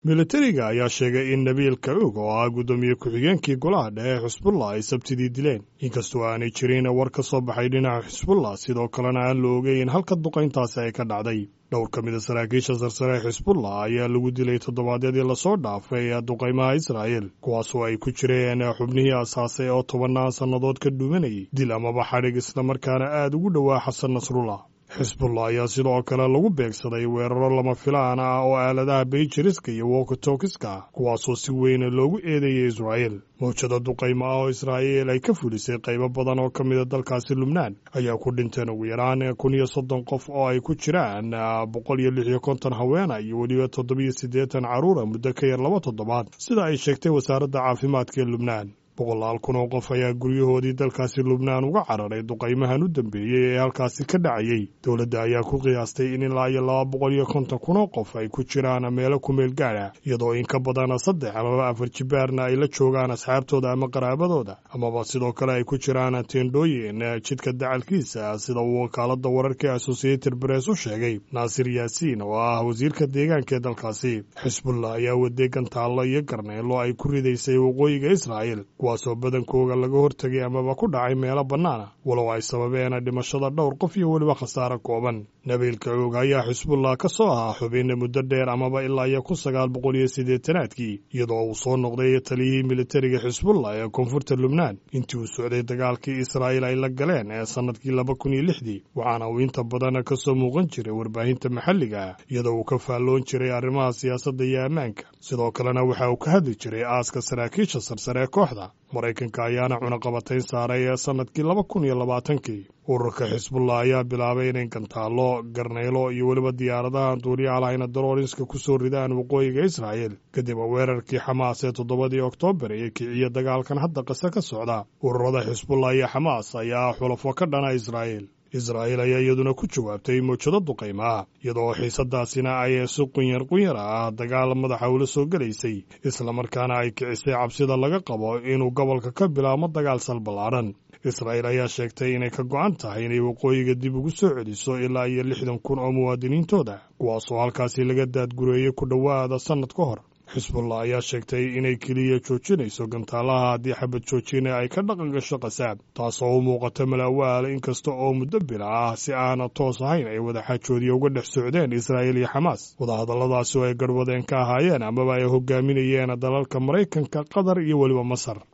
milatariga ayaa sheegay in nabiil kacuug oo ah guddoomiye ku-xigeenkii golaha dhexe xisbullah ay sabtidii dileen inkastoo aanay jirin war ka soo baxay dhinaca xisbullah sidoo kalena aan la ogeyn halka duqayntaasi ay ka dhacday dhowr ka mid a saraakiisha sarsare xisbullah ayaa lagu dilay toddobaadyadii lasoo dhaafay ee duqaymaha israa'el kuwaasoo ay ku jireen xubnihii asaasay oo tobannaan sannadood ka dhuumanayay dil amaba xadhig islamarkaana aad ugu dhowaa xasan nasrullah xisbullah ayaa sidoo kale lagu beegsaday weeraro lama filaan ah oo aaladaha bayjiriska iyo wokotokiska kuwaasoo si weyn loogu eedeeyay israa'el mawjada duqaymo ah oo israa'iil ay ka fulisay qaybo badan oo ka mida dalkaasi lubnaan ayaa ku dhinteen ugu yaraan kun iyo soddon qof oo ay ku jiraan boqol iyo lix iyo konton haweena iyo weliba toddobiyo siddeetan carruura muddo ka yar laba toddobaad sida ay sheegtay wasaaradda caafimaadka ee lubnaan boqolaal kun oo qof ayaa guryahoodii dalkaasi lubnaan uga cararay duqaymahan u dambeeyey ee halkaasi ka dhacayey dowladda ayaa ku qiyaastay in ilaa iyo laba boqol iyo konton kun oo qof ay ku jiraan meelo kumeel gaadha iyadoo in ka badan saddex amaba afar jibaarna ay la joogaan asxaabtooda ama qaraabadooda amaba sidoo kale ay ku jiraan teendhooyin jidka dacalkiisa sida uu wakaaladda wararka ee associated bress u sheegay naasir yaasiin oo ah wasiirka deegaanka ee dalkaasi xisbullah ayaa waday gantaallo iyo garneelo ay ku ridaysay waqooyiga israa'el kuwaasoo badankooga laga hortegay amaba ku dhacay meelo bannaana walow ay sababeen dhimashada dhowr qof iyo weliba khasaare kooban nabiil kacuug ayaa xisbullah ka soo ahaa xubin muddo dheer amaba ilaa iyo kun sagaal boqol iyo siddeetanaadkii iyadoo uu soo noqday taliyihii militariga xisbullah ee koonfurta lubnaan intii uu socday dagaalkii israa'iil ay la galeen ee sannadkii laba kun iyo lixdii waxaana uu inta badan ka soo muuqan jiray warbaahinta maxalliga ah iyadoo uu ka faalloon jiray arrimaha siyaasadda iyo ammaanka sidoo kalena waxa uu ka hadli jiray aaska saraakiisha sarsare ee kooxda maraykanka ayaana cunaqabatayn saaray ee sannadkii laba kun iyo labaatankii ururka xisbullah ayaa bilaabay inay gantaallo garnaylo iyo weliba diyaaradaha duuliyaha lahayna daroorinska ku soo ridaan waqooyiga israa'el kadib weerarkii xamaas ee toddobadii oktoobar ee kiciya dagaalkan hadda qise ka socda ururada xisbullah iyo xamaas ayaa xulafo ka dhana israa'el israa'iil ayaa iyaduna ku jawaabtay mawjado duqaymaah iyadoo xiisadaasina ay si qunyar qunyar ah dagaal madaxa ula soo gelaysay islamarkaana ay kicisay cabsida laga qabo inuu gobolka ka bilaabmo dagaal salballaadhan israa'iil ayaa sheegtay inay ka go'an tahay inay waqooyiga dib ugu soo celiso ilaa iyo lixdan kun oo muwaadiniintooda kuwaasoo halkaasi laga daadgureeyey ku dhowaada sannad ka hor xisbullah ayaa sheegtay inay keliya joojinayso gantaalaha haddii xabad joojina ay ka dhaqan gasho qasaab taasoo u muuqata malaawaal inkasta oo muddo bila ah si aana toos ahayn ay wadaxaajoodiya uga dhex socdeen israa'iil iyo xamaas wadahadalladaasi oo ay garhwadeen ka ahaayeen amaba ay hogaaminayeen dalalka maraykanka qatar iyo weliba masar